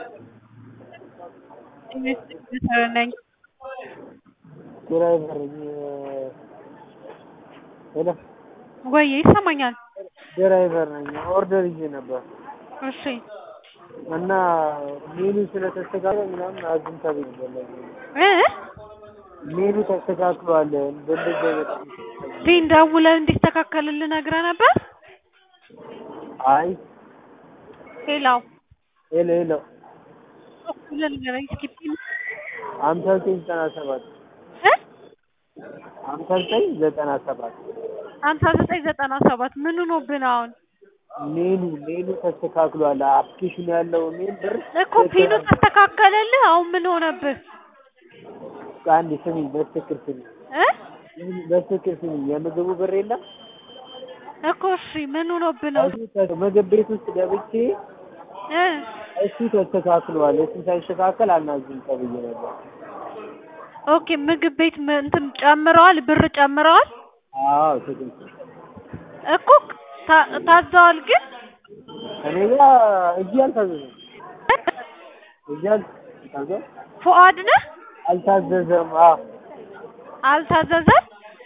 ነኝ። ድራይቨር ሄሎ ወይ ይሰማኛል? ድራይቨር ነኝ። ኦርደር ይዤ ነበር እሺ እና ሜኑ ስለተስተካከለ ምናምን አዝም ተብዬ ነበር። ለዚህ ነው። እ ሜኑ ተስተካክሏል በእንደዚህ አይነት ፒን ደውለህ እንዲስተካከልልህ ነግረህ ነበር? አይ ሌላው ሄሎ ሄሎ ደውለህ ንገረኝ እስኪ ፒን ሀምሳ ዘጠኝ ዘጠና ሰባት እ ሀምሳ ዘጠኝ ዘጠና ሰባት ሀምሳ ዘጠኝ ዘጠና ሰባት ምን ሆኖብህ ነው አሁን? ሜኑ ሜኑ ተስተካክሏል። አፕሊኬሽኑ ያለው ሜን ብር እኮ ፒኑ ተስተካከለልህ አሁን ምን ሆነብህ? አንድ ስሚኝ፣ በትክክል ስሚኝ፣ እ በትክክል ስሚኝ። የምግቡ ብር የለም እኮ እሺ ምን ሆኖብህ ነው? እሱ ምግብ ቤት ውስጥ ገብቼ እ እሱ ተስተካክሏል። እሱ ሳይስተካከል አናዝም ተብዬ ነበር። ኦኬ ምግብ ቤት ም- እንትን ጨምረዋል፣ ብር ጨምረዋል አዎ ትክክል። እኮ ታ- ታዘዋል ግን እኔ ጋ እዚህ አልታዘዘም፣ እዚህ አልታዘዘም፣ ፉአድ ነህ አልታዘዘም። አዎ አልታዘዘም።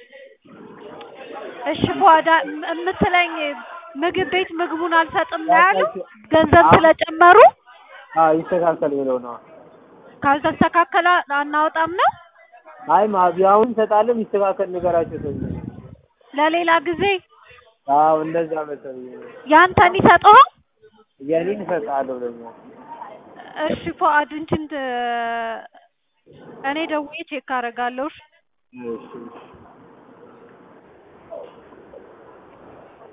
እሺ ፉአድ አ- ም- የምትለኝ ምግብ ቤት ምግቡን አልሰጥም ነው ያሉ ገንዘብ ስለጨመሩ አዎ ይስተካከል ብለው ነው። ካልተስተካከለ አናወጣም ነው አይ ማቢያውን እንሰጣለን፣ ይስተካከል ንገራቸው ተብዬ ነው። ለሌላ ጊዜ አዎ እንደዛ መሰለኝ ነው። ያንተን ይሰጠዋል። የኔን እሰጥሃለሁ ደግሞ እሺ ፉአድ እንትን ት- እኔ ደውዬ ቼክ አደርጋለሁ። እሺ? እሺ